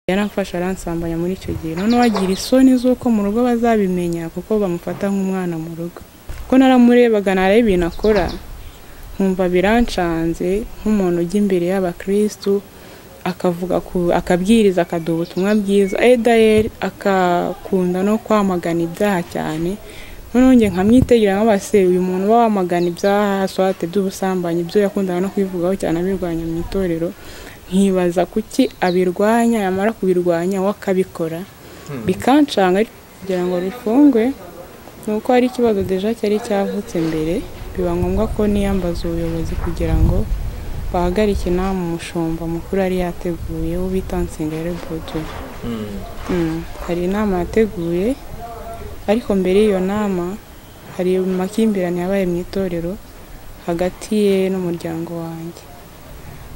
yaramfashe aransambanya muri icyo gihe noneho agira isoni z'uko mu rugo bazabimenya kuko bamufata nk'umwana mu rugo ko naramurebaga nareba ibintu akora nkumva birancanze nk'umuntu ujya imbere y'abakirisitu akavuga ku- akabwiriza akaduha ubutumwa bwiza edayeri akakunda no kwamagana ibyaha cyane noneho njye nkamwitegera nk'abase uyu muntu uba wamagana ibyaha swate by'ubusambanyi ibyo yakundaga no kubivugaho cyane abirwanya mu itorero nkibaza kuki abirwanya yamara kubirwanya we akabikora bikancanga ariko kugira ngo rufungwe ni uko hari ikibazo deja cyari cyavutse mbere biba ngombwa ko niyambaza ubuyobozi kugira ngo bahagarike inama umushumba mukuru yari yateguye wo bita Nsengero Bodo Mm, hari inama yateguye ariko mbere y'iyo nama hari amakimbirane yabaye mu itorero hagati ye n'umuryango wanjye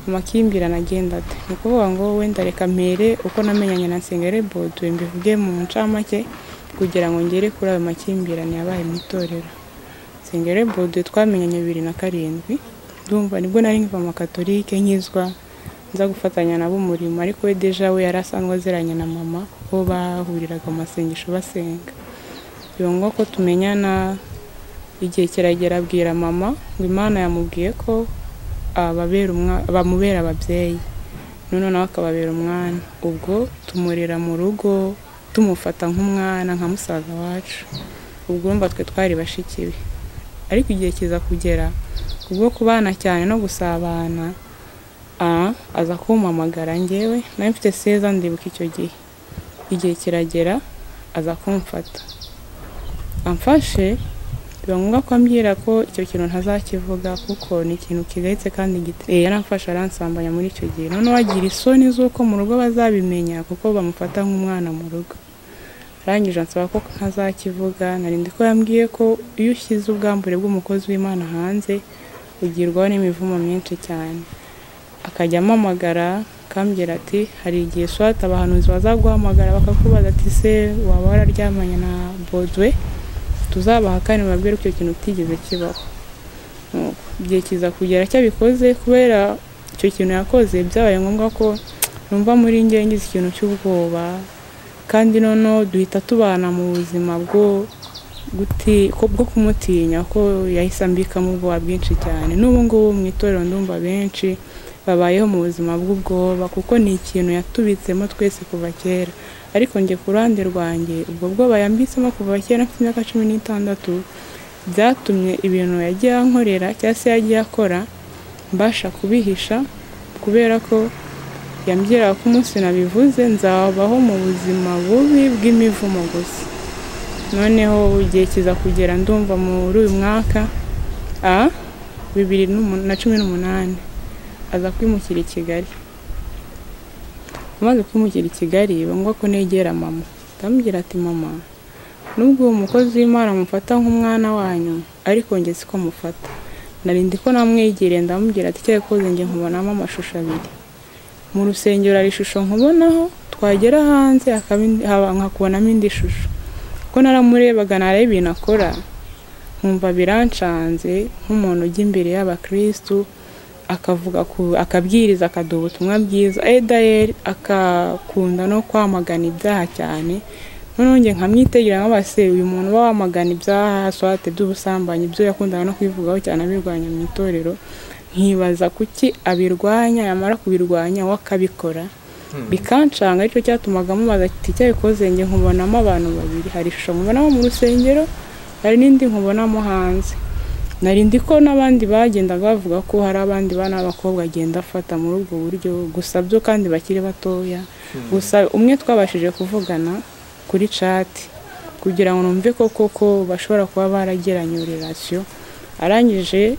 amakimbirane agenda ate ni ukuvuga ngo wenda reka mpere uko namenyanye na Nsengere Bodo mbivuge mu ncamake kugira ngo ngere kuri ayo makimbirane yabaye mu itorero Nsengere Bodo twamenyanye bibiri na karindwi ndumva nibwo nari nkiva mu katolike nkizwa nza gufatanya nabo umurimo ariko we deja we yari asanzwe aziranye na mama kuko bahuriraga mu masengesho basenga biba ngombwa ko tumenyana igihe kiragera abwira mama ngo imana yamubwiye ko ababera umwa- bamubera ababyeyi noneho nawe akababera umwana ubwo tumurera mu rugo tumufata nk'umwana nka musaza wacu ubwo mba twe twari bashiki be ariko igihe kiza kugera ubwo kubana cyane no gusabana ah, aza kumpamagara njyewe nari mfite seza ndibuka icyo gihe igihe kiragera aza kumfata amfashe biba ngombwa ko ambwira ko icyo kintu ntazakivuga kuko ni ikintu kigayitse kandi gite- eh, yaramfashe aransambanya muri icyo gihe noneho agira isoni z'uko mu rugo bazabimenya kuko bamufata nk'umwana mu rugo arangije ansaba ko ntazakivuga narindi ko yambwiye ko iyo ushyize ubwambure bw'umukozi w'imana hanze ugirwaho n'imivumo myinshi cyane akajya ampamagara akambwira ati hari igihe swata abahanuzi bazaguhamagara bakakubaza ati se waba wararyamanye na bodwe tuzabahakane babwire ko icyo kintu utigeze kibaho Nuko igihe kiza kugera cyabikoze kubera icyo kintu yakoze byabaye ngombwa ko numva muri njye ngize ikintu cy'ubwoba kandi noneho duhita tubana mu buzima bwo guti- ko- bwo kumutinya ko yahise ambikamo ubwoba bwinshi cyane n'ubu ngubu mu itorero ndumva benshi babayeho mu buzima bw'ubwoba kuko ni ikintu yatubitsemo twese kuva kera ariko njye ku ruhande rwanjye ubwo bwoba yambitsemo kuva kera mfite imyaka cumi n'itandatu byatumye ibintu yagiye ankorera cyangwa se yagiye akora mbasha kubihisha kubera ko yambwiraga ko umunsi nabivuze nzabaho mu buzima bubi bw'imivumo gusa noneho igihe kiza kugera ndumva muri uyu mwaka a bibiri n'umu- na cumi n'umunani aza kwimukira i Kigali amaze kwimukira i Kigali biba ngombwa ko negera mama ndamubwira ati mama nubwo uwo mukozi w'imana mufata nk'umwana wanyu ariko njye siko mufata narindi ko namwegereye ndamubwira ati icyo yakoze njye nkubonamo amashusho abiri mu rusengero hari ishusho nkubonaho twagera hanze hakaba indi- haba- nkakubonamo indi shusho ko naramurebaga nareba ibintu akora nkumva birancanze nk'umuntu ujya imbere y'abakirisitu akavuga ku- akabwiriza akaduha ubutumwa bwiza edayeri akakunda no kwamagana ibyaha cyane noneho njye nkamwitegera nk'abase uyu muntu uba wamagana ibyaha swate by'ubusambanyi ibyo yakundaga no kubivugaho cyane abirwanya mu itorero nkibaza kuki abirwanya yamara kubirwanya we akabikora bikancanga aricyo cyatumaga mubaza ati cyabikoze njye nkubonamo abantu babiri hari ishusho nkubonamo mu rusengero hari n'indi nkubonamo hanze narindi ko n'abandi bagendaga bavuga ko hari abandi bana b'abakobwa agenda afata muri ubwo buryo gusa byo kandi bakiri batoya gusa umwe twabashije kuvugana kuri cati kugira ngo numve ko koko bashobora kuba baragiranye relation arangije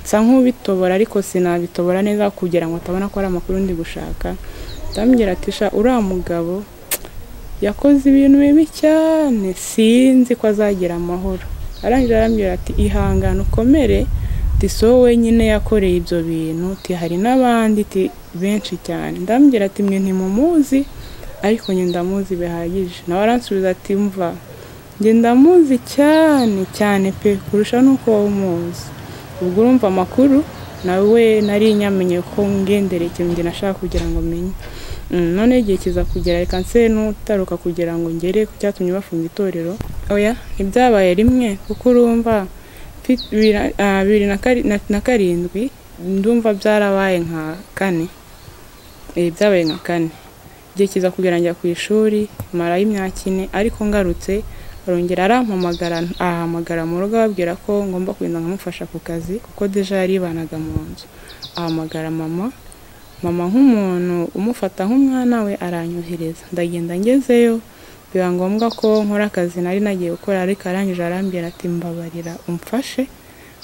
nsa nk'ubitobora ariko sinabitobora neza kugira ngo atabona ko ari amakuru ndi gushaka ndamubwira ati sha uriya mugabo yakoze ibintu bibi cyane sinzi ko azagira amahoro arangije arambwira ati ihangane ukomere ti so wenyine yakoreye ibyo bintu ti hari n'abandi ti benshi cyane ndambwira ati mwe ntimumuzi ariko njye ndamuzi bihagije nawe aransubiza ati mva njye ndamuzi cyane cyane pe kurusha n'uko wowe umuzi ubwo urumva amakuru nawe nari nyamenye ko ngenderekeye njye nashaka kugira ngo menye Mm, none igihe kiza kugera reka nse n'utaruka kugira ngo ngere ku cyatumye bafunga itorero oya ntibyabaye rimwe kuko urumva mfi- bira- ah, bibiri na kari- na- na karindwi ndumva byarabaye nka kane Eh, byabaye nka kane igihe kiza kugera njya ku ishuri marayo imyaka ine ariko ngarutse arongera arampamagara ahamagara mu rugo ababwira ko ngomba kugenda nkamufasha ku kazi kuko deja yaribanaga mu nzu ahamagara mama mama nk'umuntu umufata nk'umwana we aranyohereza ndagenda ngezeyo biba ngombwa ko nkora akazi nari nagiye gukora ariko arangije arambwira ati mbabarira umfashe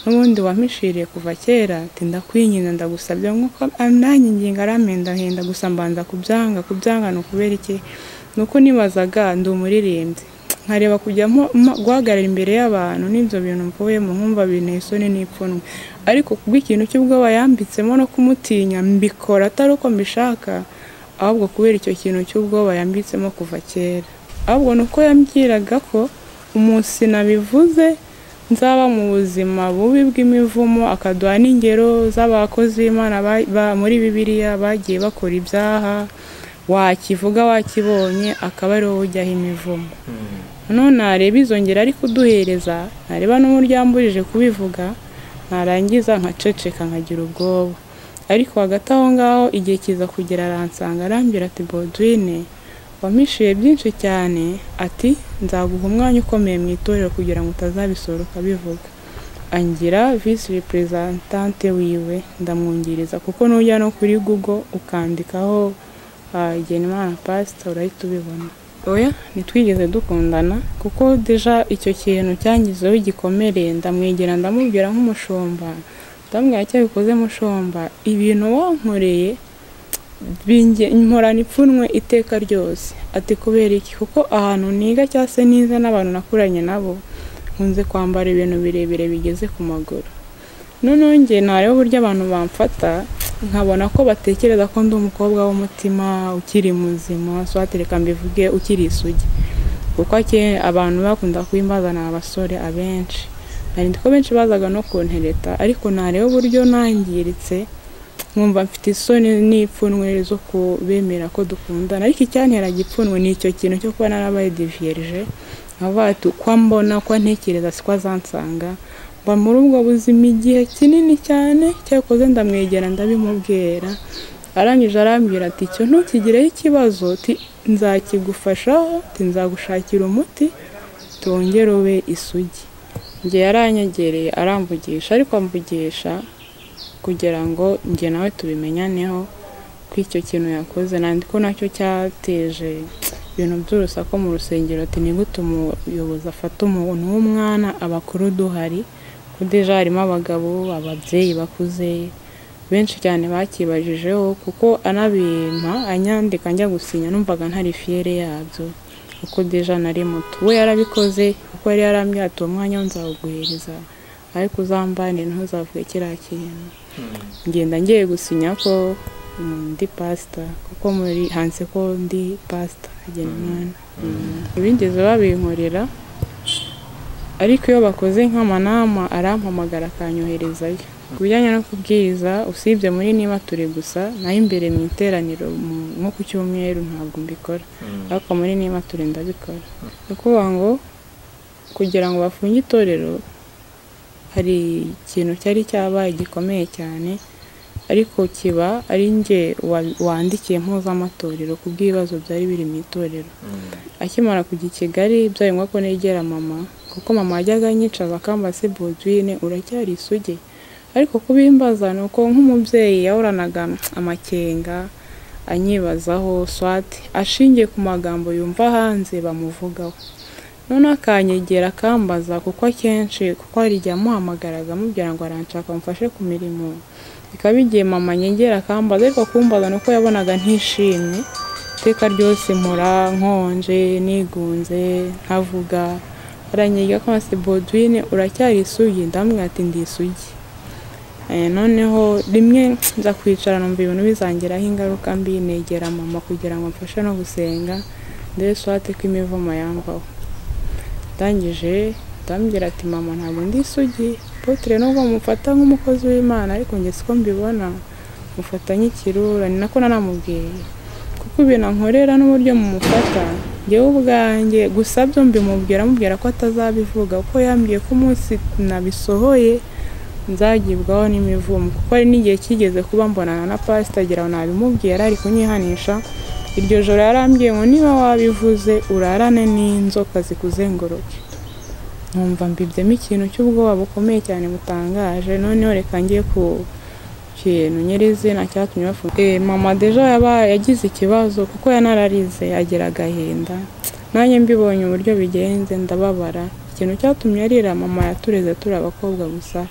n'ubundi wampishiriye kuva kera ati ndakwinginze ndagusabye nk'uko ananyinginga arampendahenda gusa mbanza kubyanga kubyanga ni ukubera iki nuko nibazaga ndi umuririmbyi nkareba kujya mpo- mpa- guhagarara imbere y'abantu n'ibyo bintu mvuyemo nkumva binteye isoni n'ipfunwe ariko kubw'ikintu cy'ubwoba yambitsemo no kumutinya mbikora atari uko mbishaka ahubwo kubera icyo kintu cy'ubwoba yambitsemo kuva kera ahubwo ni uko yambwiraga ko umunsi nabivuze nzaba mu buzima bubi bw'imivumo akaduha n'ingero z'abakozi b'imana ba- ba- muri bibiliya bagiye bakora ibyaha wakivuga wakibonye akaba ariwo ujyaho imivumo none nareba izo ngero ari kuduhereza nareba n'umuryamburije kubivuga narangiza nkaceceka nkagira ubwoba ariko hagati aho ngaho igihe kiza kugera aransanga arambwira ati bodwine wampishuye byinshi cyane ati nzaguha umwanya ukomeye mu itorero kugira ngo utazabisora ukabivuga angira visi reprezentante wiwe ndamwungiriza kuko nujya no kuri google ukandikaho ah, igenimana pasita urahita ubibona oya ntitwigeze dukundana kuko deja icyo kintu cyangizeho igikomere ndamwegera ndamubwira nk'umushumba ndamubwira icyo bikoze mushumba ibintu wankoreye binge- nkorana ipfunwe iteka ryose ati kubera iki kuko ahantu niga cyangwa se nize n'abantu nakuranye nabo nkunze kwambara ibintu birebire bigeze ku maguru noneho njye ntareba uburyo abantu bamfata nkabona ko batekereza ko ndi umukobwa w'umutima ukiri muzima so hatereka mbivuge ukiri isugi kuko ake- abantu bakunda kubimbaza ni abasore abenshi nari ko benshi bazaga no kuntereta ariko ntareba uburyo nangiritse nkumva mfite isoni n'ipfunwe zo kubemera ko dukundana ariko icyanteraga ipfunwe ni icyo kintu cyo kuba narabaye divierge nkavuga ati uko mbona uko ntekereza siko azansanga mba muri ubwo buzima igihe kinini cyane cyakoze ndamwegera ndabimubwira arangije arambwira ati icyo ntukigireho ikibazo ti nzakigufashaho ti nzagushakira umuti tongere ube isugi njye yaranyegereye aramvugisha ariko amvugisha kugira ngo njye nawe tubimenyaneho ko icyo kintu yakoze nandi ko nacyo cyateje ibintu by'urusaku mu rusengero ati ni gute umuyobozi afata umuntu w'umwana abakuru duhari ko deja harimo abagabo ababyeyi bakuze benshi cyane bakibajijeho kuko anabimpa anyandika njya gusinya numvaga ntari fiyere yabyo kuko deja nari muto we yarabikoze kuko yari yarambwira ati uwo mwanya wo nzawuguhereza ariko uzambane ntuzavuge kiriya kintu ngenda ngiye gusinya ko mm, ndi pasita kuko muri hanze ko ndi pasita agena umwana bigeze babinkorera ariko iyo bakoze nk'amanama arampamagara akanyoherezayo ku bijyanye no kubwiriza usibye muri niba turi gusa nayo imbere mu iteraniro mu- nko ku cyumweru ntabwo mbikora ariko muri niba turi ndabikora ni ukuvuga ngo kugira ngo bafunge itorero hari ikintu cyari cyabaye gikomeye cyane ariko kiba ari njye wa- wandikiye mpuzamatorero ku bw'ibibazo byari biri mu itorero akimara kujya i Kigali byabaye ngombwa ko negera mama kuko mama yajyaga anyicaza akamba se Bodwine uracyari isugi ariko kubimbaza ni uko nk'umubyeyi yahoranaga amakenga anyibazaho swati ashingiye ku magambo yumva hanze bamuvugaho none akanyegera akambaza kuko akenshi kuko hari igihe amuhamagaraga amubwira ngo aranshaka amufashe ku mirimo bikaba bigiye mama nyegera akambaza ariko kumbaza ni uko yabonaga ntishimye iteka ryose mpora nkonje nigunze ntavuga aranyiga ko se Bodwine uracyari isugi ndamubwira ati ndi isugi Eh, noneho rimwe nza kwicara numva ibintu bizangiraho ingaruka mbi negera mama kugira ngo mfashe no gusenga ndebe swate ko imivumo yamvaho ndangije ndambwira ati mama ntabwo ndi isugi potere nubwo mufata nk'umukozi w'imana ariko njye siko mbibona mufata nk'ikirura ni nako nanamubwiye kuko ibintu ankorera n'uburyo mumufata njyewe ubwanjye gusa byo mbimubwira amubwira ko atazabivuga kuko yambwiye ko umunsi nabisohoye nzagibwaho n'imivumo kuko hari n'igihe kigeze kuba mbonana na pasitagira aho nabimubwira ari kunyihanisha iryo joro yarambwiye ngo niba wabivuze urarane n'inzoka zikuzenguruke numva mbibyemo ikintu cy'ubwoba bukomeye cyane butangaje noneho reka njye ku kintu nyirizina cyatumye bafunga Eh, mama deja yaba- yagize ikibazo kuko yanararize agira agahinda nanjye mbibonye uburyo bigenze ndababara ikintu cyatumye arira mama yatureze turi abakobwa gusa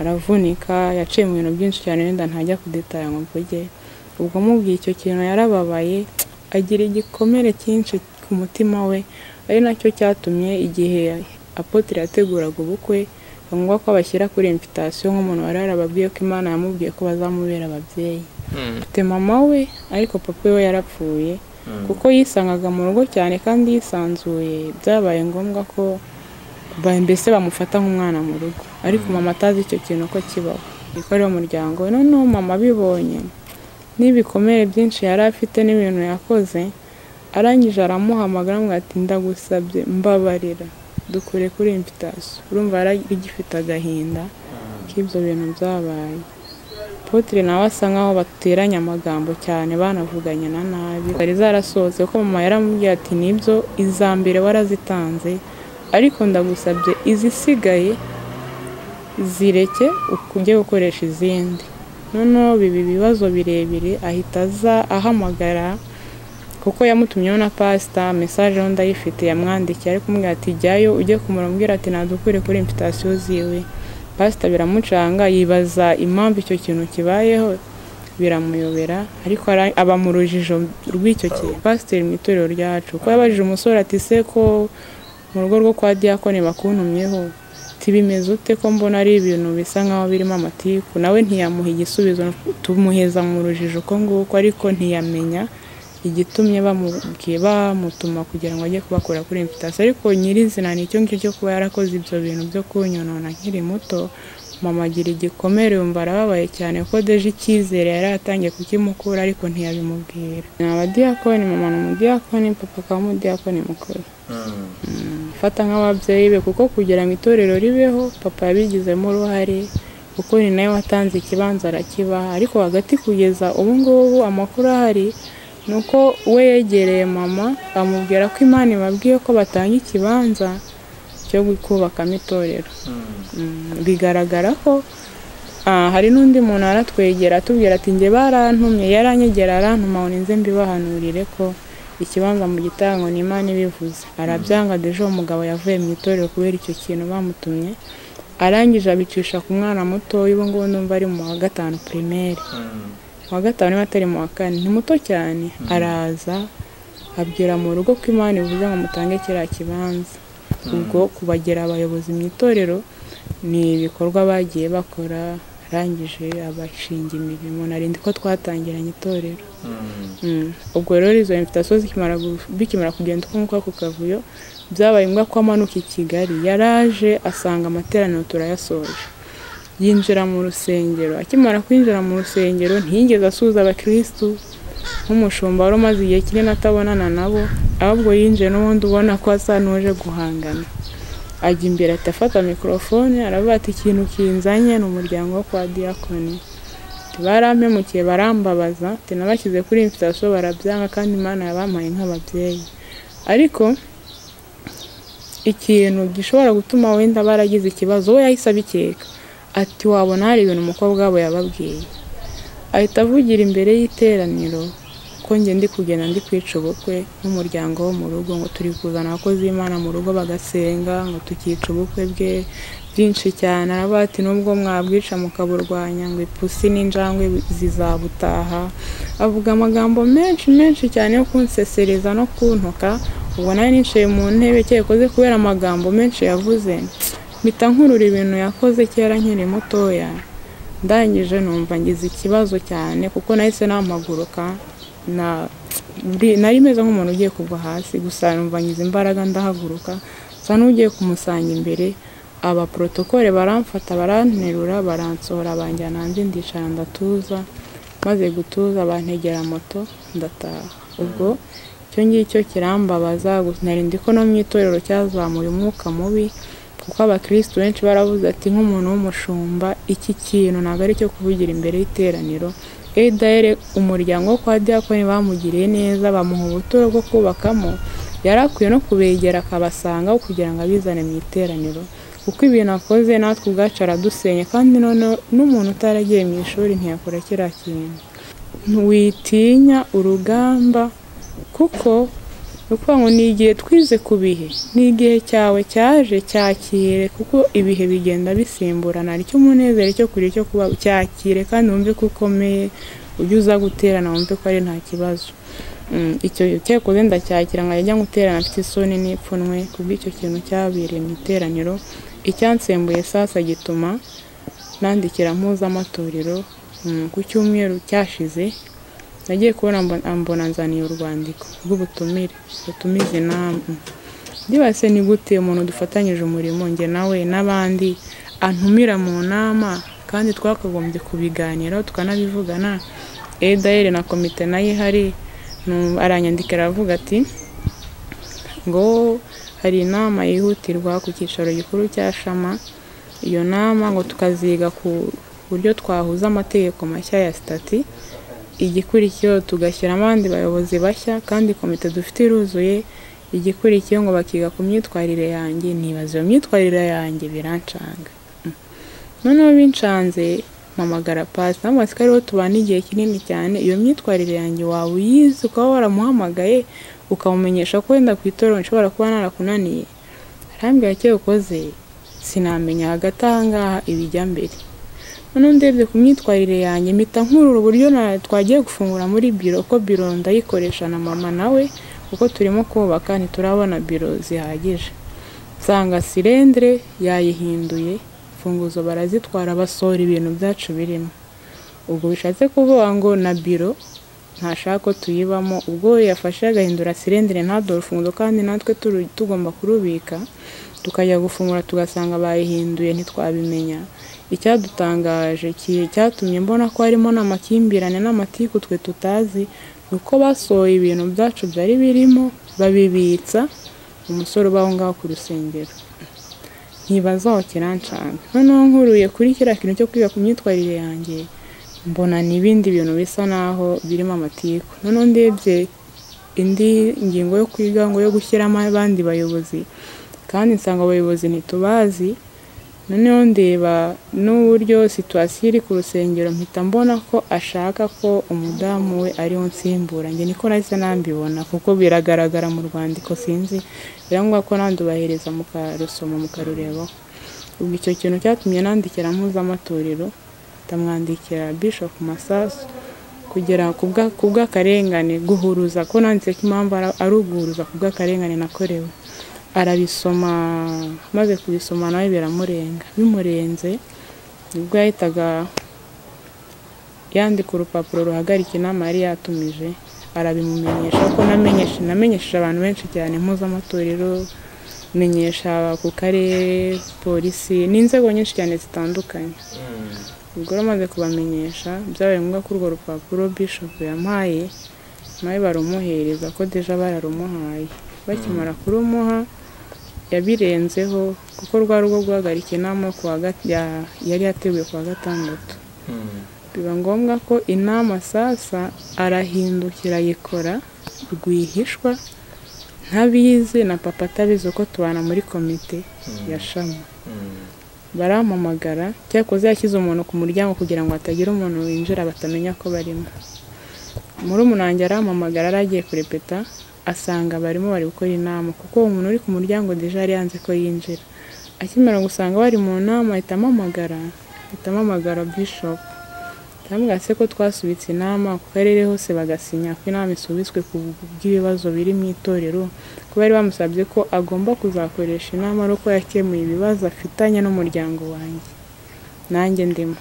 aravunika yaciye mu bintu byinshi cyane wenda ntajya kudetaya ngo mvuge ubwo mubwiye icyo kintu yarababaye agira igikomere cyinshi ku mutima we ari nacyo cyatumye igihe apotire yateguraga ubukwe biba ngombwa ko abashyira kuri imvitasiyo nk'umuntu wari yarababwiye ko imana yamubwiye ko bazamubera ababyeyi afite mama we ariko papa we yarapfuye kuko yisangaga mu rugo cyane kandi yisanzuye byabaye ngombwa ko ba- mbese bamufata nk'umwana mu rugo ariko mama atazi icyo kintu ko kibaho niko ari umuryango we noneho mama abibonye n'ibikomere byinshi yari afite n'ibintu yakoze arangije aramuhamagara amubwira ati ndagusabye mbabarira dukure kuri imvitasiyo urumva yarigifite agahinda k'ibyo bintu byabaye Apotre nawe asa nkaho bateranye amagambo cyane banavuganye na nabi zari zarasohotse ko mama yaramubwiye ati nibyo iza mbere warazitanze ariko ndagusabye izisigaye zireke ujye gukoresha izindi noneho biba ibibazo birebire ahita aza ahamagara kuko yamutumyeho na pasita mesaje yo ndayifite yamwandikiye ariko kumubwira ati jyayo ujye kumurambwira ati nadukure kuri imvitasiyo ziwe pasita biramucanga yibaza impamvu icyo kintu kibayeho biramuyobera ariko ara- aba mu rujijo rw'icyo kintu pasiteri mu itorero ryacu kuko yabajije umusore ati se ko mu rugo rwo kwa diyakoni bakuntumyeho tibimeze ute ko mbona ari ibintu bisa nkaho birimo amatiku nawe ntiyamuha igisubizo tumuheza mu rujijo uko nguko ariko ntiyamenya igitumye bamubwiye bamutuma kugira ngo ajye kubakura kuri imvitasiyo ariko nyirizina ni icyo ngicyo cyo kuba yarakoze ibyo bintu byo kunyonona nkiri muto mama agira igikomere yumva arababaye cyane kuko deje icyizere yari yatangiye kukimukura ariko ntiyabimubwira ni abadiyakoni mama ni umudiyakoni papa akaba umudiyakoni mukuru fata nk'ababyeyi be kuko kugira ngo itorero ribeho papa yabigizemo uruhare kuko ni nawe watanze ikibanza arakibaha ariko hagati kugeza ubu ngubu amakuru ahari ni uko we yegereye mama amubwira ko imana ibabwiye ko batanga ikibanza cyo kubakamo itorero Mm, bigaragara ko ah, hari n'undi muntu aratwegera atubwira ati njye barantumye yaranyegera arantuma ngo ninze mbibahanurire ko ikibanza mu gitango ni imana ibivuze arabyanga deje uwo mugabo yavuye mu itorero kubera icyo kintu bamutumye arangije abicisha ku mwana muto ubu ngubu ndumva ari mu wa gatanu primaire mu wa gatanu niba atari mu wa kane ni muto cyane araza abwira mu rugo ko imana ivuze ngo mutange kiriya kibanza ubwo kubagera abayobozi mu itorero ni ibikorwa bagiye bakora arangije abashinga imirimo narindi ko twatangiranye itorero Mm. ubwo rero izo invitasiyo zikimara gu- bikimara kugenda uko nguko ku kavuyo byabaye ngombwa ko amanuka i kigali yaraje asanga amateraniro turayasoje yinjira mu rusengero akimara kwinjira mu rusengero ntiyigeze asuhuza abakirisitu nk'umushumba wari umaze igihe kinini atabonana nabo ahubwo yinjiye n'ubundi ubona ko asa n'uje guhangana ajya imbere ahita afata mikorofone aravuga ati ikintu kinzanye ni umuryango wo kwa diyakoni barampemukiye barambabaza ati nabashyize kuri imfitasiyo barabyanga kandi imana yabampaye nk'ababyeyi ariko ikintu gishobora gutuma wenda baragize ikibazo we yahise abikeka ati wabona hari ibintu umukobwa wabo yababwiye ahita avugira imbere y'iteraniro ko njye ndi kugenda ndi kwica ubukwe n'umuryango wo mu rugo ngo turi kuzana abakozi b'imana mu rugo bagasenga ngo tukica ubukwe bwe byinshi cyane aravuga ati nubwo mwabwica mukaburwanya ngo ipusi n'injangwe zizabutaha avuga amagambo menshi menshi cyane yo kunsesereza no kuntuka ubwo nari nicaye mu ntebe kera koze kubera amagambo menshi yavuze mpita nkurura ibintu yakoze kera nkiri mutoya ndangije numva ngize ikibazo cyane kuko nahise namaguruka na ndi- nari meze nk'umuntu ugiye kugwa hasi gusa numva ngize imbaraga ndahaguruka nsa n'ugiye kumusanga imbere aba protokole baramfata baranterura baransohora banjyana hanze ndicara ndatuza maze gutuza bantegera moto ndataha ubwo icyo ngicyo kirambabaza gusa narindi ko no mu itorero cyazamuye umwuka mubi kuko abakristo benshi baravuze ati nk'umuntu w'umushumba iki kintu ntabwo ari icyo kuvugira imbere y'iteraniro edayere umuryango wo kwa diyakoni bamugiriye neza bamuha ubuturo bwo kubakamo yari akwiye no kubegera akabasangaho kugira ngo abizane mu iteraniro kuko ibintu akoze natwe ubwacu aradusenya kandi noneho n'umuntu utaragiye mu ishuri ntiyakora kiriya kintu witinya urugamba kuko ni ukuvuga ngo ni igihe twize ku bihe ni igihe cyawe cyaje cyakire kuko ibihe bigenda bisimburana icyo umunezero icyo kurya icyo kuba cyakire kandi wumve ko ukomeye ujye uza guterana wumve ko ari nta kibazo Mm, icyo cyakoze ndacyakira nkajya guterana afite isoni n'ipfunwe kubw'icyo kintu cyabereye mu iteraniro icyansembuye sasa gituma nandikira mpuzamatorero mm, ku cyumweru cyashize nagiye kubona mbo- ambona nzaniye urwandiko rw'ubutumire rutumiza inama byibase ni gute umuntu dufatanyije umurimo njye nawe n'abandi antumira mu nama kandi twakagombye kubiganiraho tukanabivugana edayere na komite nayo ihari nu- aranyandikira aravuga ati ngo hari inama yihutirwa ku cyicaro gikuru cya shama iyo nama ngo tukaziga ku buryo twahuza amategeko mashya ya sitati igikurikiyeho tugashyiramo abandi bayobozi bashya kandi komite dufite iruzuye igikurikiyeho ngo bakiga ku myitwarire yanjye nibaza iyo myitwarire yanjye birancanga Mm. noneho bincanze mpamagara pasi ntabwo asigaye ariho tubana igihe kinini cyane iyo myitwarire yanjye waba uyizi ukaba waramuhamagaye ukamumenyesha ko wenda ku itorero nshobora kuba narakunaniye arambwira icyo ukoze sinamenya hagati aha ngaha ibijya mbere noneho ndebye ku myitwarire yanjye mpita nkurura uburyo na- twagiye gufungura muri biro ko biro ndayikoresha na mama nawe kuko turimo kubaka ntiturabona biro zihagije nsanga sirendire yayihinduye imfunguzo barazitwara basohora ibintu byacu birimo ubwo bishatse kuvuga ngo na biro ntashaka ko tuyibamo ubwo we yafashe agahindura sirendire ntadore urufunguzo kandi natwe turu- tugomba kurubika tukajya gufungura tugasanga bayihinduye ntitwabimenya icyadutangaje ki- cyatumye mbona ko harimo n'amakimbirane n'amatiku twe tutazi ni uko basohoye ibintu byacu byari birimo babibitsa umusore uba aho ngaho ku rusengero nkibaza aho kirancanga noneho nkuruye kuri kiriya kintu cyo kwiga ku myitwarire yanjye mbona ni ibindi bintu bisa naho birimo amatiku noneho ndebye indi ngingo yo kwiga ngo yo gushyiramo abandi bayobozi kandi nsanga abayobozi ntitubazi noneho ndeba n'uburyo situwasiyo iri ku rusengero mpita mbona ko ashaka ko umudamu we ariwe nsimbura njye niko nahise nambibona kuko biragaragara mu rwandiko sinzi birangombwa ko nandubahereza mukarusoma mukarurebaho ubwo icyo kintu cyatumye nandikira mpuzamatorero ndamwandikira bishop masasu kugera ku bwa- ku bw'akarengane guhuruza ko nanditse ko impamvu ara- ari uguhuruza ku bw'akarengane nakorewe arabisoma maze kubisoma nawe biramurenga bimurenze ubwo yahitaga yandika urupapuro ruhagarika inama yari yatumije arabimumenyesha ko namenyeshe- namenyesheje abantu benshi cyane mpuzamatorero menyesha ku karere polisi n'inzego nyinshi cyane zitandukanye ubwo rero amaze kubamenyesha byabaye ngombwa ko urwo rupapuro bishop yampaye nawe barumuhereza ko deja bararumuhaye bakimara kurumuha yabirenzeho kuko rwari urwo guhagarika inama yo ku wa gat- ya- yari yateguye ku wa gatandatu biba ngombwa ko inama sasa arahindukira ayikora rwihishwa ntabizi na papa atabizi uko tubana muri komite ya shama barampamagara cyakoze yashyize umuntu ku muryango kugira ngo hatagira umuntu winjira batamenya ko barimo muri umunange arampamagara yari agiye kurepeta asanga barimo bari gukora inama kuko uwo muntu uri ku muryango deja yari yanze ko yinjira akimara gusanga bari mu nama ahita ampamagara ahita ampamagara bishop ndamubwira se ko twasubitse inama ku karere hose bagasinya ko inama isubitswe ku bw'ibibazo biri mu itorero ko bari bamusabye ko agomba kuzakoresha inama ari uko yakemuye ibibazo afitanye n'umuryango wanjye nanjye ndimo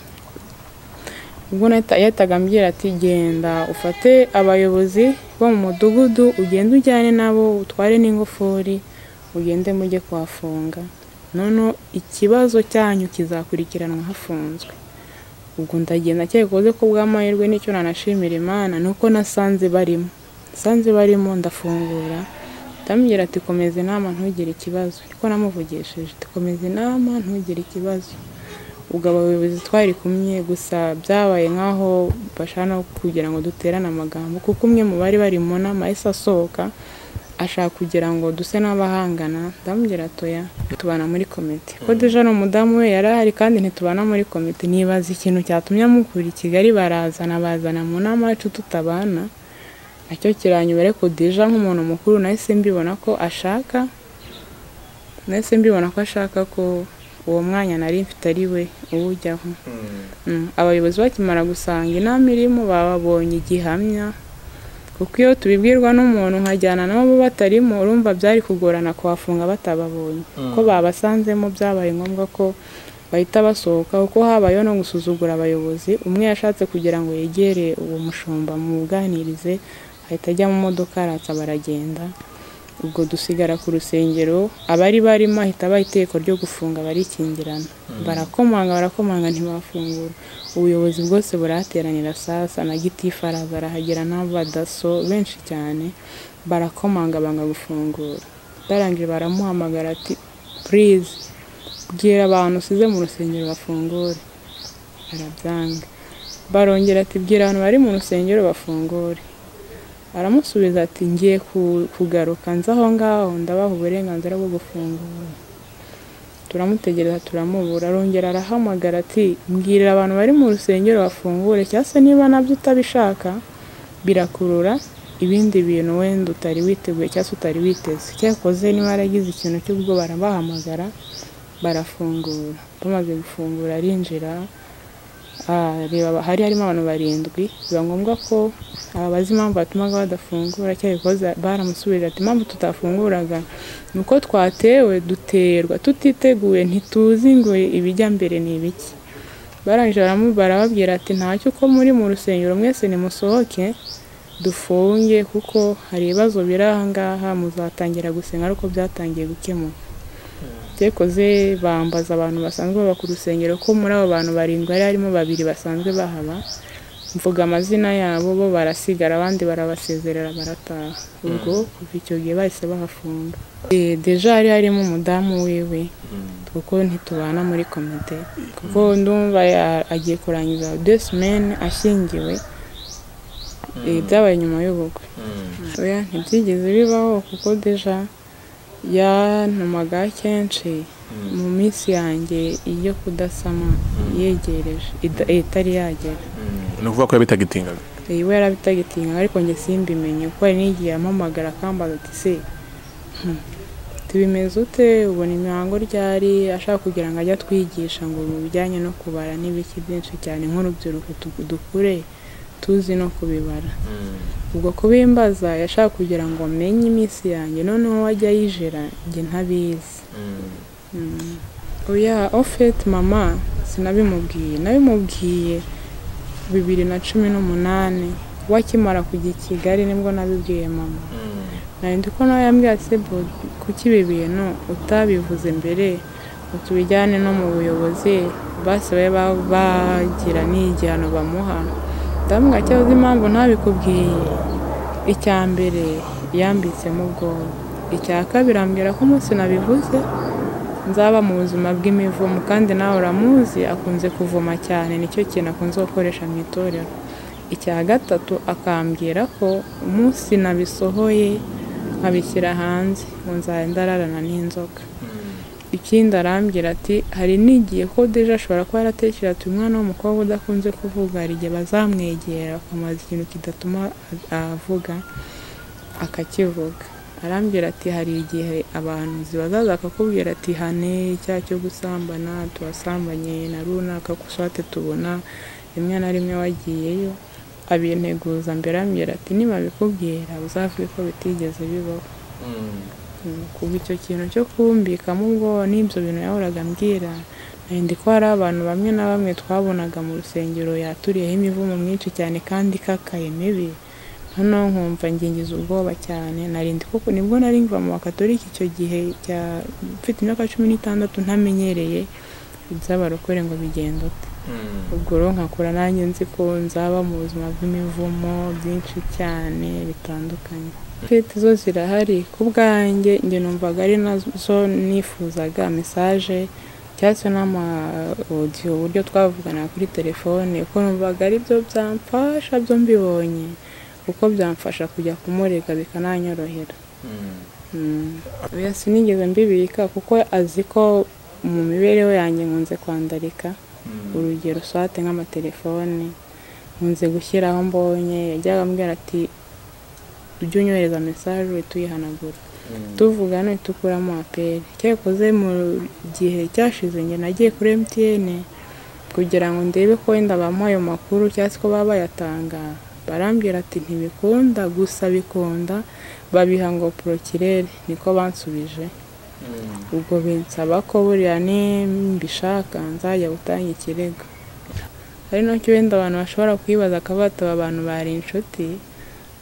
ubwo nahita- yahitaga ambwira ati genda ufate abayobozi bo mu mudugudu ugende ujyane nabo utware n'ingofuri ugende mujye kuhafunga noneho ikibazo cyanyu kizakurikiranwa hafunzwe ubwo ndagenda cyekuze ko bw'amahirwe nicyo nanashimira Imana nuko nasanze barimo nsanze barimo ndafungura ndamubwira ati komeza inama ntugire ikibazo niko namuvugishije ati komeza inama ntugire ikibazo ubwo abayobozi twari kumwe gusa byabaye nk'aho bashaka kugira ngo duterane amagambo kuko umwe mu bari bari mu nama yahise asohoka ashaka kugira ngo duse n'abahangana ndamubwira atoya tubana muri komite ko deja ni umudamu we yari ahari kandi ntitubana muri komite nibaza ikintu cyatumye amukura i kigali barazana bazana mu nama yacu tutabana nacyo kiranyobera ariko deja nk'umuntu mukuru nahise mbibona ko ashaka nahise mbibona ko ashaka ko uwo mwanya nari mfite ari we uwujyaho Mm, abayobozi bakimara gusanga inama irimo babonye igihamya kuko iyo tubibwirwa n'umuntu nkajyana nabo batarimo urumva byari kugorana kuhafunga batababonye ko babasanzemo byabaye ngombwa ko bahita basohoka kuko habayeho no gusuzugura abayobozi umwe yashatse kugira ngo yegere uwo mushumba mubuganirize ahita ajya mu modoka aratsa baragenda ubwo dusigara ku rusengero abari barimo ahita baha itegeko ryo gufunga barikingirana barakomanga barakomanga ntibafungura ubuyobozi bwose burahateranira sasa na gitifu araza arahagera n'abadaso benshi cyane barakomanga banga gufungura barangije baramuhamagara ati purize bwira abantu usize mu rusengero bafungure arabyanga barongera ati bwira abantu bari mu rusengero bafungure aramusubiza ati ngiye ku- kugaruka nza aho ngaho ndabaha uburenganzira bwo gufungura turamutegereza turamubura arongera arahamagara ati mbwirira abantu bari mu rusengero bafungure cyangwa se niba nabyo utabishaka birakurura ibindi bintu wenda utari witeguye cyangwa se utari witeze cyakoze niba yaragize ikintu cy'ubwoba barabahamagara barafungura bamaze gufungura arinjira Ah, reba aba- hari harimo abantu barindwi biba ngombwa ko abazi impamvu batumaga badafungura cyabikoze baramusubirira ati impamvu tutafunguraga ni uko twatewe duterwa tutiteguye ntituzi ngo ibijya mbere ni ibiki barangije baramu- barababwira ati ntacyo uko muri mu rusengero mwese nimusohoke dufunge kuko hari ibibazo biri aha ngaha muzatangira gusenga ariko byatangiye gukemuka byekoze bambaza abantu basanzwe baba ku rusengero ko muri abo bantu barindwi hari harimo babiri basanzwe bahaba mvuga amazina yabo bo barasigara abandi barabasezerera barataha ubwo kuva icyo gihe bahise bahafunga Eh, deja hari harimo umudamu wiwe kuko ntitubana muri komite kuko ndumva ya- agiye kurangiza de semaine ashyingiwe Eh, byabaye nyuma y'ubukwe oya ntibyigeze bibaho kuko deja yantumaga kenshi mu minsi yanjye iyo kudasama yegereje ida- itari yagera ni ukuvuga ko yabitagitingaga Eh, we yarabitagitinga ariko njye simbimenye kuko hari n'igihe ampamagara akambaza ati se hmm, tubimeze ute ubona imihango ryari ashaka kugira ngo ajye atwigisha ngo mu bijyanye no kubara n'ibiki byinshi cyane nk'urubyiruko tu- dukure tuzi no kubibara ubwo kubimbaza yashaka kugira ngo amenye iminsi yanjye noneho wajya yijera njye ntabizi oya ofeti mama sinabimubwiye nabimubwiye bibiri na cumi n'umunani we akimara kujya i kigali nibwo nabibwiye mama nari ndi ko nawe yambwiye ati sebo kuki ibi bintu utabivuze mbere ngo tubijyane no mu buyobozi basi babe ba- bagira n'igihano bamuha ndamubwira ko uzi impamvu ntabikubwiye icya mbere yambitsemo ubwoba icya kabiri ambwira ko umunsi nabivuze nzaba mu buzima bw'imivumo kandi nawe uramuzi akunze kuvoma cyane nicyo kintu akunze gukoresha mu itorero icya gatatu akambwira ko umunsi nabisohoye nkabishyira hanze ngo nzajya ndararana n'inzoka ikindi arambwira ati hari n'igihe ko deje ashobora kuba yaratekereza ati umwana w'umukobwa udakunze kuvuga hari igihe bazamwegera bakamubaza ikintu kidatuma avuga akakivuga arambwira ati hari igihe abantu zibazaza akakubwira ati hane icyaha cyo gusambana tubasambanye na runaka kuswate tubona rimwe na rimwe wagiyeyo abinteguza mbere arambwira ati nibabikubwira uzavuge ko bitigeze bibaho kuva icyo kintu cyo kumbikamo ubwoba n'ibyo bintu yahoraga ambwira ndi ko hari abantu bamwe na bamwe twabonaga mu rusengero yaturiyeho imivumo myinshi cyane kandi ikakaye mibi noneho nkumva ngingiza ubwoba cyane narindi koko nibwo nari nkiva mu bakatolika icyo gihe cya mfite imyaka cumi n'itandatu ntamenyereye iby'abarokore ngo bigenda ute ubwo rero nkakura nanjye nzi ko nzaba mu buzima bw'imivumo byinshi cyane bitandukanye fete zo zirahari ku bwanjye njye numvaga ari nazo nifuzaga mesaje cyangwa se n'amawodiyo uburyo twavugana kuri telefone kuko numvaga ari byo byamfasha byo mbibonye kuko byamfasha kujya kumurega bikananyorohera Mm. Oya sinigeze mbibika kuko azi ko mu mibereho yanjye nkunze kwandarika urugero swate nk'amatelefone nkunze gushyiraho mbonye yajyaga ambwira ati ujye unyohereza mesaje we tuyihanagura tuvugana tukuramo aperi cyakoze mu gihe cyashize njye nagiye kuri MTN kugira ngo ndebe ko wenda bamuha ayo makuru cyangwa se ko baba bayatanga barambwira ati ntibikunda gusa bikunda babiha ngo porokirere niko bansubije ubwo binsaba ko buriya nimbishaka nzajya gutanga ikirego ari nacyo wenda abantu bashobora kwibaza akaba bataba abantu bari inshuti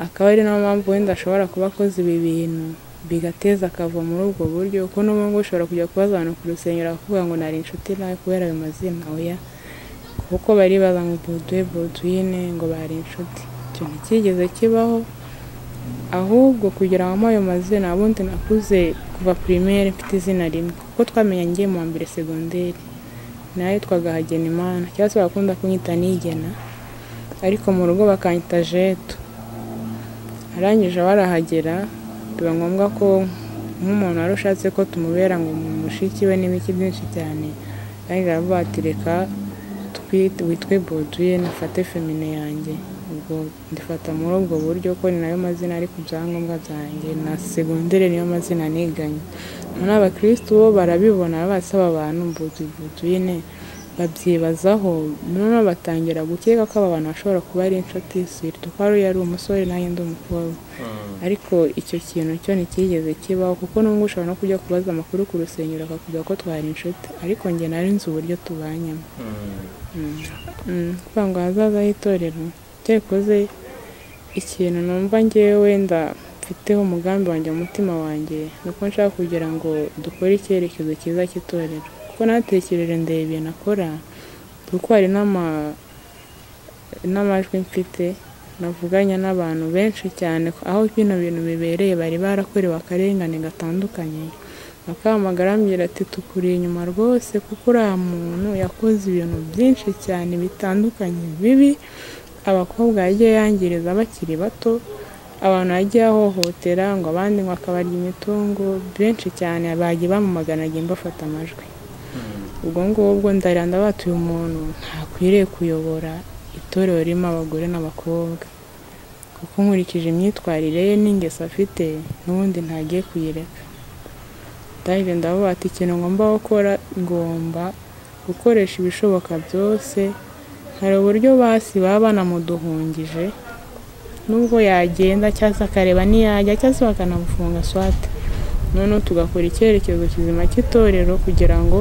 akaba ari nayo mpamvu wenda ashobora kuba akoze ibi bintu bigateza akava muri ubwo buryo kuko n'ubu ngubu ushobora kujya kubaza abantu ku rusengero bakavuga ngo nari inshuti nawe kubera ayo mazina oya kuko bari baza ngo boduwe boduyine ngo bari inshuti icyo ntikigeze kibaho ahubwo kugira ngo amuhe ayo mazina ubundi nakuze kuva primaire mfite izina rimwe kuko twamenya ngiye mu wa mbere segonderi nayo yitwaga Hagenimana cyangwa se bakunda kunyita Nigena ariko mu rugo bakanyita Jeto arangije barahagera biba ngombwa ko nk'umuntu wari ushatse ko tumubera ngo mu mushiki we n'ibiki byinshi cyane kandi baravuga ati reka twite- witwe boduye nafate femine yanjye ubwo ndifata muri ubwo buryo ko ni nayo mazina ari ku byangombwa byanjye na segonderi niyo mazina niganye noneho abakirisitu bo barabibona basaba abantu boduye boduyine babyibazaho noneho batangira gukeka ko aba bantu bashobora kuba ari inshuti sirito ko ari yari umusore nanjye ndi umukobwa ariko icyo kintu cyo nticyigeze kibaho kuko n'ubwo ushobora no kujya kubaza amakuru ku rusengero akakubwira ko twari inshuti ariko njye nari nzi uburyo tubanyemo Mm, kuvuga ngo ahazaza h'itorero cyakoze ikintu numva ngewe wenda mfiteho umugambi wanjye mu mutima wanjye ni uko nshaka kugira ngo dukore icyerekezo cyiza cy'itorero kuko natekereje ndeba ibintu akora kuko hari n'ama- n'amajwi mfite navuganya n'abantu benshi cyane aho bino bintu bibereye bari barakorewe akarengane gatandukanye akamagara ambwira ati tukuri inyuma rwose kuko uriya muntu yakoze ibintu byinshi cyane bitandukanye bibi abakobwa yagiye yangiriza bakiri bato abantu yagiye ahohotera ngo abandi ngo akabarya imitungo benshi cyane bagiye bamumagana agiye mbafata amajwi ubwo ngubwo ndarira ndabaha uyu muntu ntakwiriye kuyobora itorero ririmo abagore n'abakobwa kuko nkurikije imyitwarire ye n'ingeso afite n'ubundi ntagiye kuyireka ndahije ndavuga ati ikintu ngomba gukora ngomba gukoresha ibishoboka byose hari uburyo basi baba banamuduhungije nubwo yagenda cyangwa se akareba ntiyajya cyangwa se bakanamufunga swate noneho tugakora icyerekezo kizima cy'itorero kugira ngo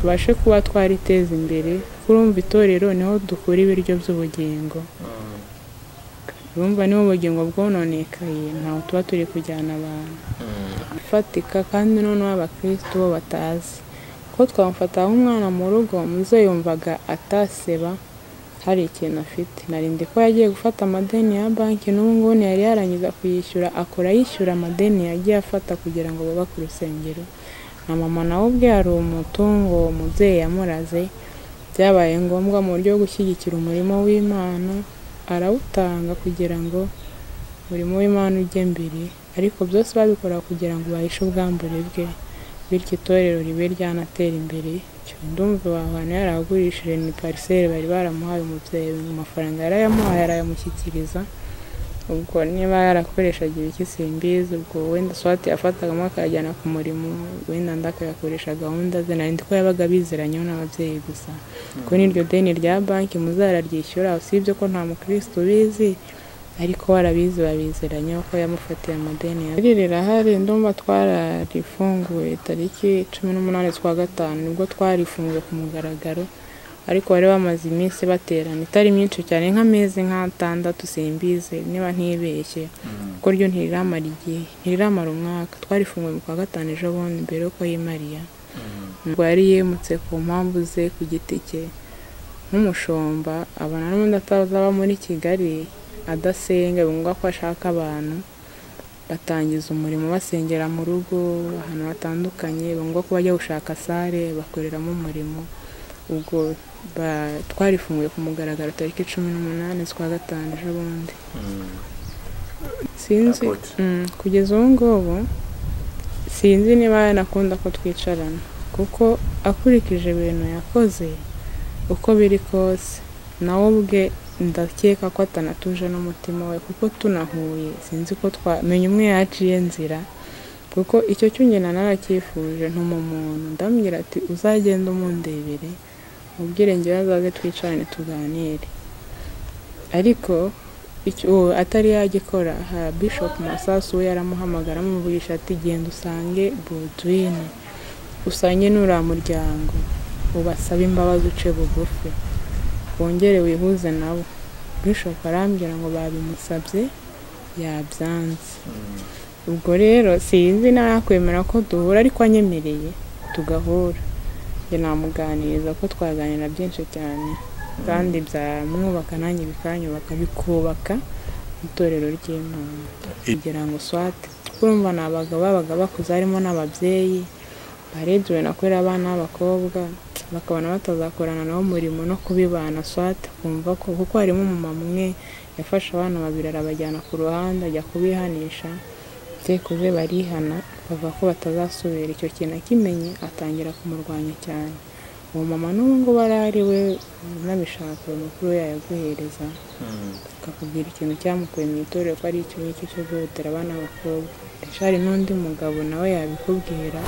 tubashe kuba twariteza imbere kurumva itorero niho dukura ibiryo by'ubugingo urumva niba ubugingo bwononekaye ntabwo tuba turi kujyana abantu ifatika kandi noneho abakristo bo batazi ko twamufata nk'umwana mu rugo umubyeyi yumvaga ataseba hari ikintu afite narindi ko yagiye gufata amadeni ya banki n'ubu ngubu ntiyari yarangiza kuyishyura akora yishyura amadeni yagiye afata kugira ngo baba ku rusengero na mama nawe ubwe hari umutungo umubyeyi yamuraze byabaye ngombwa mu buryo bwo gushyigikira umurimo w'imana arawutanga kugira ngo umurimo w'Imana ujye mbere ariko byose babikora kugira ngo bahishe ubwambure bwe bityo itorero ribe ryanatera imbere Cyo ndumva aba bantu yarahagurishije ni pariseri bari baramuhaye umubyeyi mu mafaranga yari ayamuhaye arayamushyikiriza ubwo niba yarakoreshaga ibiki simbizi ubwo wenda swate yafatagamo akayajyana ku murimo wenda nda akayakoresha gahunda ze narindi ko yabaga biziranyeho n'ababyeyi gusa ko n'iryo deni rya banki muzararyishyura usibye ko nta mukristo ubizi ariko warabizi babiziranye ko yamufatiye amadeni yawe iri rirahari ndumva twararifunguye tariki cumi n'umunani twa gatanu nibwo twarifunguye ku mugaragaro ariko bari bamaze iminsi baterana itari myinshi cyane nk'amezi nk'atandatu simbize niba ntibeshye kuko ryo ntiriramara igihe ntiriramara umwaka twarifunguye mu kwa gatanu ejo bundi mbere yuko yimariya ubwo yari yimutse ku mpamvu ze ku giti cye nk'umushumba abona n'ubundi atazaba muri kigali adasenga bumva ko ashaka abantu batangiza umurimo basengera mu rugo ahantu hatandukanye bumva ko bajya gushaka sale bakoreramo umurimo ubwo ba- twarifunguye ku mugaragaro tariki cumi n'umunani z'ukwa gatanu ejo bundi sinzi Apotre. Mm, kugeza ubu ngubu sinzi niba yanakunda ko twicarana kuko akurikije ibintu yakoze uko biri kose nawe ubwe ndakeka ko atanatuje n'umutima we kuko tunahuye sinzi ko twamenya umwe yaciye nzira kuko icyo cyo nyina naracyifuje ntuma umuntu ndamubwira ati uzagenda umundebere mubwire ngewe azaze twicarane tuganire ariko icyo uwo atari yagikora ha bishop masasu we yaramuhamagara amuvugisha ati genda usange Baldwin usange n'uriya muryango ubasabe imbabazi uce bugufi wongere wihuze nabo bishop arambwira ngo babimusabye yabyanze ubwo rero sinzi nakwemera ko duhura ariko anyemereye tugahura njye namuganiriza ko twaganira byinshi cyane kandi byamwubaka nanjye bikanyubaka bikubaka itorero ry'imana kugira ngo swate urumva ni abagabo babaga bakuze harimo n'ababyeyi barebye ubona ko ari abana b'abakobwa bakabona batazakorana nabo umurimo no kubibana swate kumva ko kuko harimo umumama umwe yafashe abana babiri arabajyana ku ruhande ajya kubihanisha byekuze barihana bavuga ko batazasubira icyo kintu akimenye atangira kumurwanya cyane uwo mama n'ubu ngubu ari ari we unabishaka uyu mukuru we yayaguhereza akakubwira ikintu cyamukuye mu itorero ko ari icyo ngicyo cyo guhotera abana b'abakobwa ndetse hari n'undi mugabo nawe yabikubwira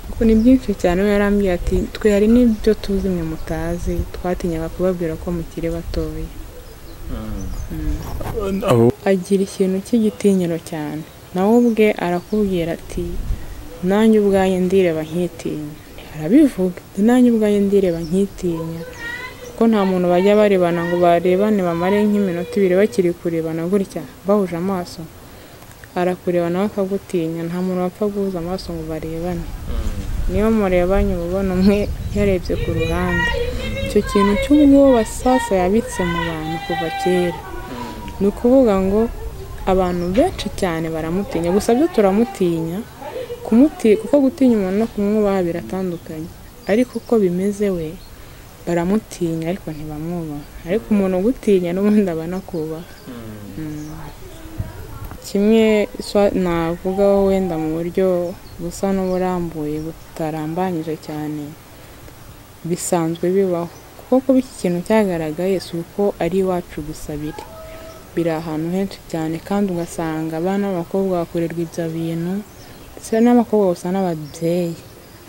kuko ni byinshi cyane we yarambwiye ati twe hari n'ibyo tuzi mwe mutazi twatinyaga kubabwira ko mukiri batoya abo agira ikintu cy'igitinyiro cyane nawe ubwe arakubwira ati nanjye ubwanjye ndireba nkitinya arabivuga ati, nanjye ubwanjye ndireba nkitinya kuko nta muntu bajya barebana ngo barebane bamare nk'iminota ibiri bakiri kurebana gutya bahuje amaso arakureba nawe akagutinya nta muntu wapfa guhuza amaso ngo barebane niba murebanye uba ubona umwe yarebye ku ruhande icyo kintu cy'ubwoba sasa yabitse mu bantu kuva kera ni ukuvuga ngo abantu benshi cyane baramutinya gusa byo turamutinya kumuti kuko gutinya umuntu no kumwubaha biratandukanye ariko uko bimeze we baramutinya ariko ntibamwubaha ariko umuntu ugutinya n'ubundi aba anakubaha Mm. kimwe swa- navugaho wenda mu buryo busa n'uburambuye butarambanyije cyane bisanzwe bibaho kuko kuba iki kintu cyagaragaye si uko ari iwacu gusa biri biri ahantu henshi cyane kandi ugasanga abana b'abakobwa bakorerwa ibyo bintu ndetse n'abakobwa gusa n'ababyeyi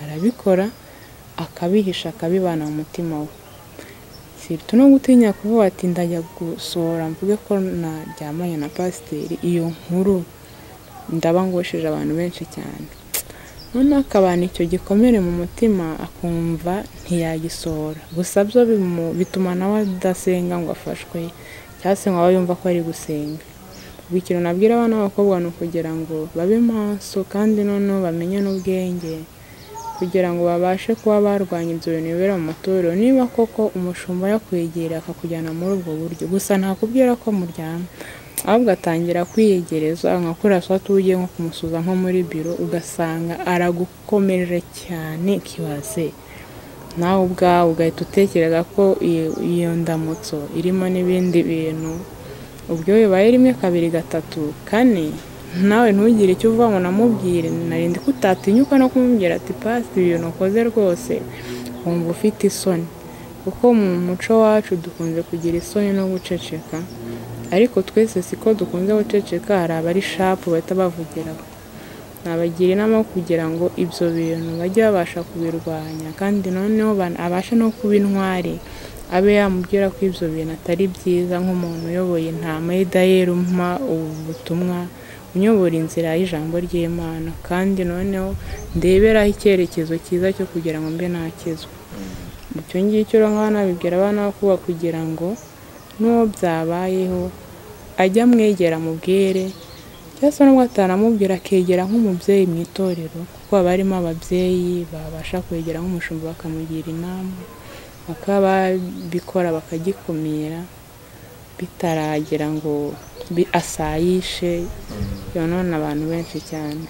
arabikora akabihisha akabibana mu mutima we si no gutinya kuvuga ati ndajya gusohora mvuge ko naryamanye na pasiteri iyo nkuru ndaba ngosheje abantu benshi cyane noneho akabana icyo gikomere mu mutima akumva ntiyagisohora gusa byo bimu- bituma nawe adasenga ngo afashwe cyangwa se ngo abe yumva ko ari gusenga ubu ikintu nabwira abana b'abakobwa ni ukugira ngo babe maso kandi noneho bamenye n'ubwenge kugira ngo babashe kuba barwanya ibyo bintu bibera mu matorero niba koko umushumba yakwegera akakujyana muri ubwo buryo gusa ntakubwira ko muryama ahubwo atangira kwiyegereza nka kuriya saa sita ugiye nko kumusuza nko muri biro ugasanga aragukomeje cyane kibaze nawe ubwawe ugahita utekereza ko iyo- iyo ndamutso irimo n'ibindi bintu ubwo iyo bibaye rimwe kabiri gatatu kane nawe ntugire icyo uva ngo namubwire narindi ko utatinyuka no kumubwira ati pasi ibintu ukoze rwose wumva ufite isoni kuko mu muco wacu dukunze kugira isoni no guceceka ariko twese siko dukunze guceceka hari abari shapu bahita bavugiraho nabagira inama yo kugira ngo ibyo bintu bajye babasha kubirwanya kandi noneho ban- abashe no kuba intwari abe yamubwira ko ibyo bintu atari byiza nk'umuntu uyoboye intama y'idahera umpa ubu butumwa unyobora inzira y'ijambo ry'imana kandi noneho ndeberaho icyerekezo cyiza cyo kugira ngo mbe nakizwa icyo ngicyo rero nkaba nabibwira abana bo kuba kugira ngo n'uwo byabayeho ajya amwegera amubwire cyangwa se nubwo ataramubwira akegera nk'umubyeyi mu itorero kuko haba harimo ababyeyi babasha kwegera nk'umushumba bakamugira inama bakaba babikora bakagikumira bitaragira ngo bi- asayishe yonona abantu benshi cyane